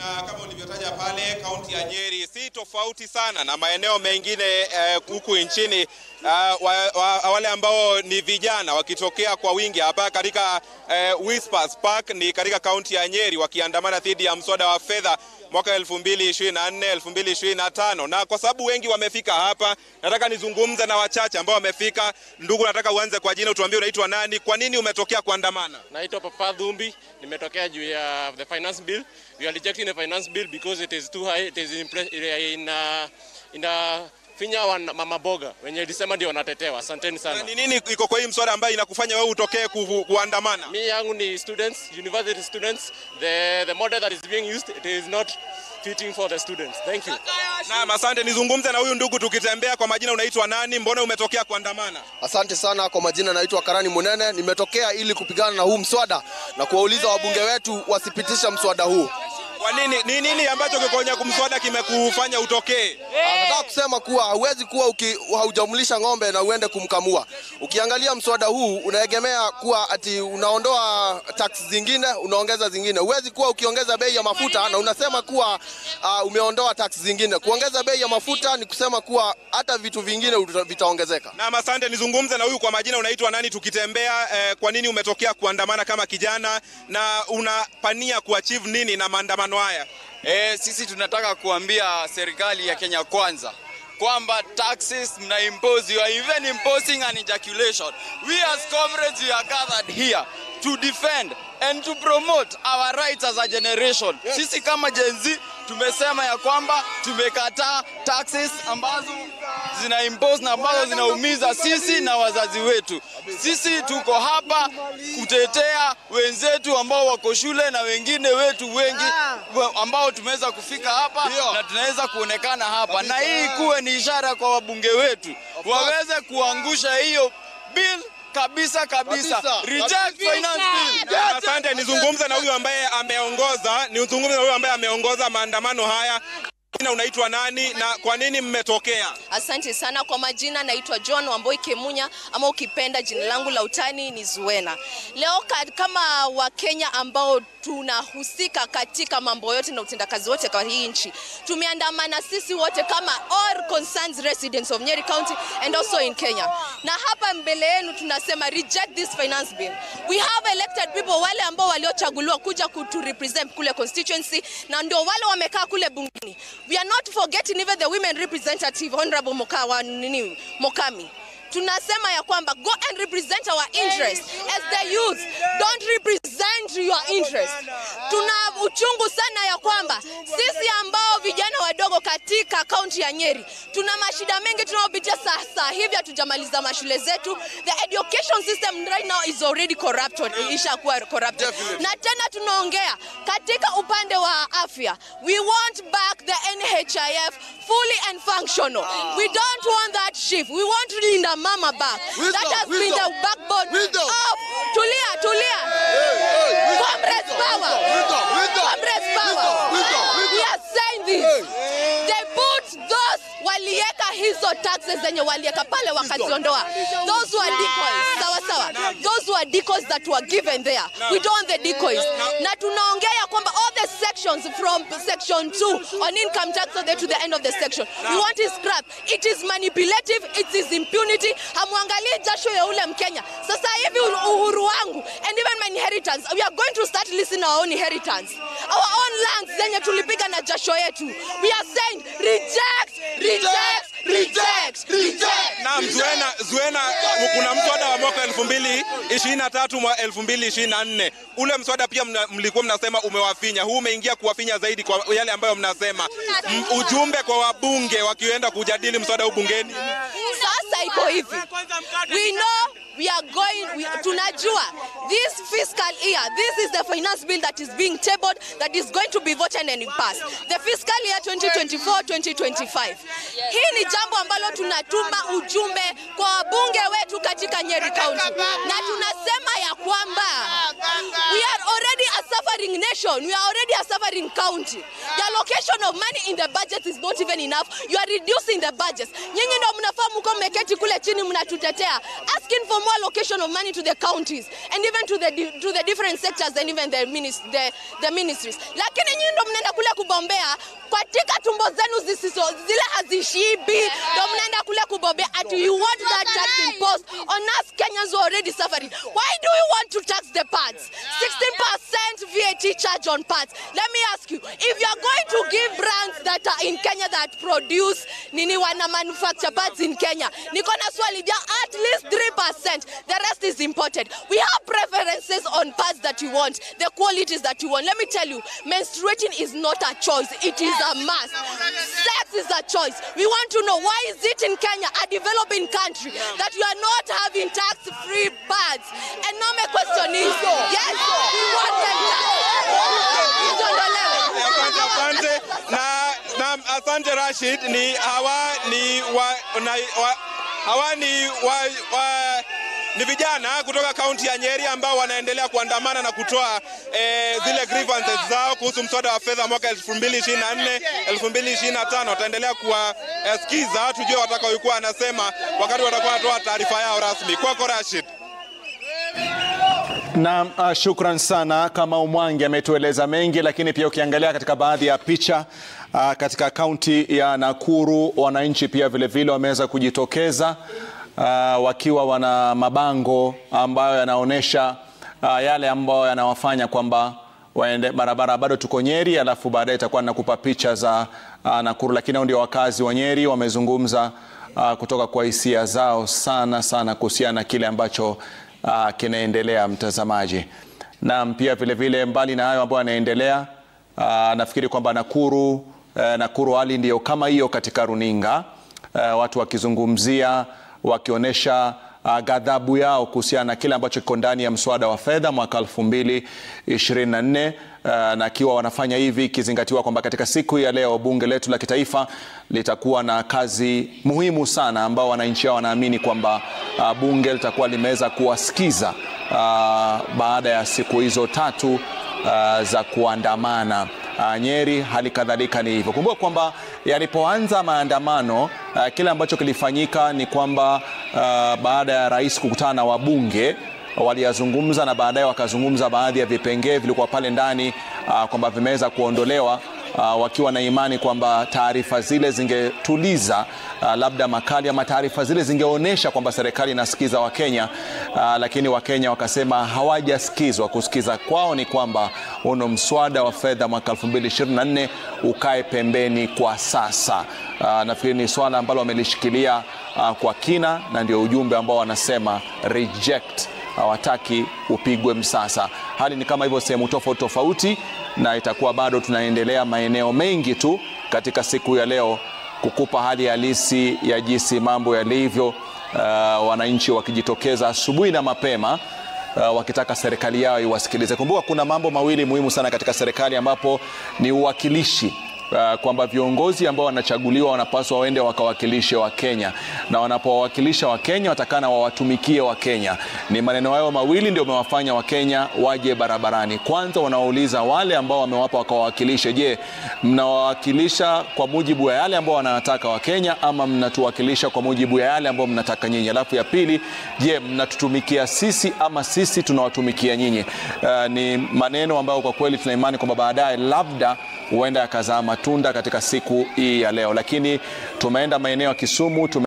Na kama ulivyotaja pale, kaunti ya Nyeri si tofauti sana na maeneo mengine eh, huku nchini uh, wa, wa, wale ambao ni vijana wakitokea kwa wingi hapa katika eh, Whispers Park ni katika kaunti ya Nyeri wakiandamana dhidi ya mswada wa fedha mwaka 2024 2025, na kwa sababu wengi wamefika hapa, nataka nizungumze na wachache ambao wamefika. Ndugu, nataka uanze kwa jina, utuambie unaitwa nani, kwa nini umetokea kuandamana? Naitwa Papa Dhumbi, nimetokea juu ya the finance bill. We are rejecting the finance bill because it is too high. It is in, pre- in, uh, in uh, finya wa mama boga wenye ilisema ndio wanatetewa. Asanteni Na sana. ni nini iko kwa hii mswada ambayo inakufanya wewe utokee ku, kuandamana? Mi yangu ni students, university students. The, the model that is being used, it is not fitting for the students. Thank you. Naam, asante. Nizungumze na huyu ndugu tukitembea. Kwa majina unaitwa nani? Mbona umetokea kuandamana? Asante sana kwa majina, naitwa Karani Munene. Nimetokea ili kupigana na huu mswada na kuwauliza wabunge wetu wasipitisha mswada huu. Kwa nini? Ni nini ambacho kikonya kumswada kimekufanya utokee? Nataka kusema kuwa hauwezi kuwa uki, haujamlisha ng'ombe na uende kumkamua. Ukiangalia mswada huu unaegemea kuwa ati unaondoa tax zingine unaongeza zingine. Huwezi kuwa ukiongeza bei ya mafuta na unasema kuwa uh, umeondoa tax zingine. Kuongeza bei ya mafuta ni kusema kuwa hata vitu vingine uta- vitaongezeka. Naam, asante. Nizungumze na huyu kwa majina unaitwa nani tukitembea. Eh, kwa nini umetokea kuandamana kama kijana na unapania kuachieve nini na maandamano haya? E, sisi tunataka kuambia serikali ya Kenya kwanza kwamba taxes mna impose, you are even imposing an ejaculation. We as comrades we are gathered here to defend and to promote our rights as a generation. Sisi kama Gen Z tumesema ya kwamba tumekataa taxes ambazo zina impose na ambazo zinaumiza sisi na wazazi wetu. Sisi tuko hapa kutetea wenzetu ambao wako shule na wengine wetu wengi wa- ambao tumeweza kufika hapa na tunaweza kuonekana hapa, na hii kuwe ni ishara kwa wabunge wetu waweze kuangusha hiyo bill kabisa kabisa. Kabisa. Reject finance bill. Naam, asante. Nizungumze na huyu ambaye ameongoza, nizungumze na huyu ambaye ameongoza maandamano haya. Jina unaitwa nani na kwa nini mmetokea? Asante sana kwa majina, naitwa John Wamboi Kemunya ama ukipenda jina langu la utani ni Zuena. Leo ka- kama Wakenya ambao tunahusika katika mambo yote na utendakazi wote kwa hii nchi, tumeandamana sisi wote kama all concerned residents of Nyeri County and also in Kenya, na hapa mbele yenu tunasema reject this finance bill. We have elected people, wale ambao waliochaguliwa kuja kutu represent kule constituency, na ndio wale wamekaa kule bungeni. We are not forgetting even the women representative honorable Mokawa nini Mokami tunasema ya kwamba go and represent our interest as the youth don't represent your interest tuna uchungu sana ya kwamba sisi ambao vijana wadogo katika kaunti ya Nyeri tuna mashida mengi tunayopitia sasa hivi hatujamaliza mashule zetu the education system right now is already corrupted ishakuwa corrupted na tena tunaongea katika upande wa afya we want back the NHIF fully and functional we don't want that shift we want Linda Mama back that has been the backbone of tulia tulia comrades power comrades power we are saying this they put those walieka hizo taxes zenye walieka pale wakaziondoa those were decoys sawa sawa those were decoys that were given there we don't want the decoys na tunaongea ya kwamba all the sections from section 2 on income tax all the way to the end of the section we want it scrap it is manipulative it is impunity hamwangalii jasho ya ule mkenya sasa hivi uhuru wangu and even my inheritance we are going to start listening our own inheritance our own lands zenye tulipiga na jasho yetu we are saying reject reject reject reject Naam, Zuena, Zuena, kuna mswada wa mwaka 2023 mwa 2024. Ule mswada pia mna, mlikuwa mnasema umewafinya. Huu umeingia kuwafinya zaidi kwa yale ambayo mnasema. M, ujumbe kwa wabunge wakienda kujadili mswada huu bungeni. sasa iko hivi we know we are going we, tunajua this fiscal year this is the finance bill that is being tabled that is going to be voted and passed the fiscal year 2024 2025 hii ni jambo ambalo tunatuma ujumbe kwa wabunge wetu katika Nyeri County na tunasema ya kwamba we are already a suffering nation we are already a suffering county the allocation of money in the budget is not even enough you are reducing the budget nyinyi ndio mnafaa mko mmeketi kule chini mnatutetea asking for more allocation of money to the counties and even to the di- to the different sectors and even the, minis, the, the ministries lakini nyinyi ndio mnaenda kule kubombea katika tumbo zenu zisizo zile hazishibi, ndio mnaenda kule kubombea ati you want that tax imposed on us Kenyans who are already suffering. Why do you want to tax the parts? 16% VAT charge on parts. Let me ask you, if you are going to give brands that are in Kenya that produce nini wana manufacture parts in Kenya, niko na swali ja at least 3%. The rest is imported. We have preferences on parts that you want, the qualities that you want. Let me tell you, menstruating is not a choice. It is a must. Sex is a choice. We want to know why is it in Kenya, a developing country, that you are not having tax-free pads? And now my question is, yes, we want them tax. Izondolewe. Asante, asante. Na, na asante Rashid, ni hawa ni wa, na, wa, hawa ni wa, wa, ni vijana kutoka kaunti ya Nyeri ambao wanaendelea kuandamana na kutoa eh, zile grievances zao kuhusu mswada wa fedha mwaka 2024 2025. Wataendelea kuwasikiza tujue watakaokuwa anasema wakati watakuwa wanatoa taarifa yao rasmi. Kwako Rashid. Na uh, shukran sana kama Umwangi ametueleza mengi, lakini pia ukiangalia katika baadhi ya picha uh, katika kaunti ya Nakuru wananchi pia vilevile wameweza kujitokeza uh, wakiwa wana mabango ambayo yanaonyesha uh, yale ambayo yanawafanya kwamba waende barabara bado tuko Nyeri, alafu baadaye itakuwa nakupa picha za uh, Nakuru, lakini hao ndio wakazi wa Nyeri wamezungumza uh, kutoka kwa hisia zao sana sana kuhusiana na kile ambacho uh, kinaendelea mtazamaji. Na pia vile vile mbali na hayo ambayo yanaendelea uh, nafikiri kwamba Nakuru uh, Nakuru hali ndiyo kama hiyo katika runinga uh, watu wakizungumzia wakionyesha uh, ghadhabu yao kuhusiana na kile ambacho kiko ndani ya mswada wa fedha mwaka 2024 uh, na akiwa wanafanya hivi ikizingatiwa kwamba katika siku ya leo bunge letu la kitaifa litakuwa na kazi muhimu sana ambao wananchi hao wanaamini kwamba uh, bunge litakuwa limeweza kuwasikiza uh, baada ya siku hizo tatu uh, za kuandamana uh, Nyeri hali kadhalika ni hivyo. Kumbuka kwamba yalipoanza maandamano uh, kile ambacho kilifanyika ni kwamba uh, baada ya rais kukutana na wabunge waliyazungumza na baadaye wakazungumza baadhi ya vipengee vilikuwa pale ndani uh, kwamba vimeweza kuondolewa uh, wakiwa na imani kwamba taarifa zile zingetuliza uh, labda makali ama taarifa zile zingeonyesha kwamba serikali inasikiza Wakenya uh, lakini Wakenya wakasema hawajasikizwa. Kusikiza kwao ni kwamba uno mswada wa fedha mwaka 2024 ukae pembeni kwa sasa. Uh, nafikiri ni swala ambalo wamelishikilia uh, kwa kina na ndio ujumbe ambao wanasema reject hawataki upigwe msasa. Hali ni kama hivyo sehemu tofauti tofauti, na itakuwa bado tunaendelea maeneo mengi tu katika siku ya leo kukupa hali halisi ya jinsi mambo yalivyo, uh, wananchi wakijitokeza asubuhi na mapema uh, wakitaka serikali yao iwasikilize. Kumbuka kuna mambo mawili muhimu sana katika serikali ambapo ni uwakilishi Uh, kwamba viongozi ambao wanachaguliwa wanapaswa waende wakawakilishe Wakenya, na wanapowawakilisha Wakenya watakana wawatumikie Wakenya. Ni maneno hayo mawili ndio wamewafanya Wakenya waje barabarani. Kwanza wanawauliza wale ambao wamewapa wakawawakilishe, je, mnawawakilisha kwa mujibu wa yale ambao wanataka Wakenya ama mnatuwakilisha kwa mujibu ya yale ambao mnataka nyinyi? Alafu ya pili, je, mnatutumikia sisi ama sisi tunawatumikia nyinyi? Uh, ni maneno ambayo kwa kweli tuna imani kwamba baadaye labda huenda yakazaa matunda katika siku hii ya leo, lakini tumeenda maeneo ya Kisumu tume